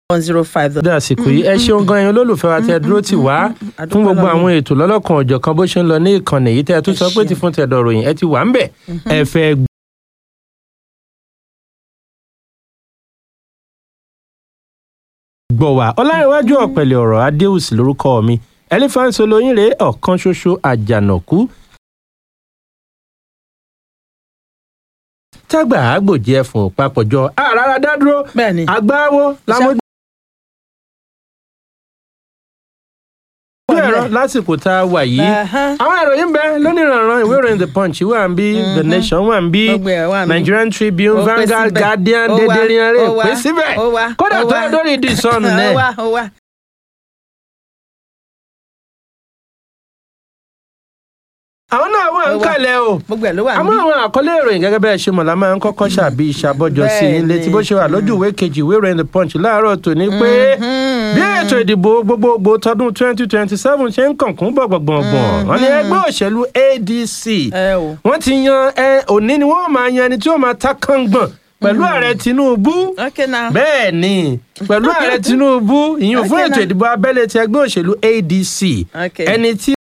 one zero five. dé àsìkò yìí ẹ ṣeun gan ẹ̀yin olólùfẹ́ wa tẹ́ ẹ dúró tì wá fún gbogbo àwọn ètò lọ́lọ́kan ọ̀jọ̀kan bó ṣe ń lọ ní ìkànnì yìí tẹ́ ẹ tún sọ pé ti fún tẹ̀dọ̀ ròyìn ẹ ti wà ń bẹ̀ ẹ fẹ́ gbọ́ wa ọláyíwájú ọ̀pẹ̀lẹ̀ ọ̀rọ̀ adéhùsì lórúkọ mi ẹlífáǹsì olóyin rèé ọ̀kan ṣoṣo àjànàkú tágbà àgbòjì ẹfun papọ̀jọ àràrà dádúró bẹ́ẹ̀ni àgbáwo làmójú ẹ̀rọ lásìkò tá a wà yìí Ẹ̀hán. àwọn ìròyìn bẹ lónìrànràn ìwé ìròyìn the punch wà ń bí the nation wà ń bí Gbogbo ẹ̀ wà ń bí. nigerian tribune Ó pé vanguard síbẹ̀. guardian Ó wà, dédérían rè ó wà, pé síbẹ̀ ó wà, kódà ó tó wà. ẹ lórí ìdí ìsọnù ó náà wá ó wá. àwọn náà wà ń Ó wà. kalẹ̀ o gbogbo ẹ̀ ló wà àmọ́ níbí. àwọn àkọlé ìròyìn gẹ́gẹ́ bẹ́ẹ̀ ṣe mọ̀ la máa ń kọ́kọ́ ṣàbí ìṣàbọ̀jọ sí i létí bó ṣe wà lójú ìwé kejì ìwé ìròyìn the punch láàárọ̀ tòní pé bí ètò ìdìbò gbogbogbò tọdún twenty twenty seven ṣe ń kànkún bọ̀gbọ̀gbọ̀ngbọ̀n wọn ni ẹgbẹ́ òṣèlú adc ẹ o. wọ́n ti yan ẹ òní ni wọ́n máa yan ẹni tí ó máa ta kàngbọ̀n pẹ̀lú ààrẹ tinubu ok now. bẹ́ẹ̀ ni pẹ̀lú ààrẹ tinubu ìyún fún Okay, ètò now. ìdìbò abẹ́lé ti ẹgbẹ́ òṣèlú adc Okay. ẹni tí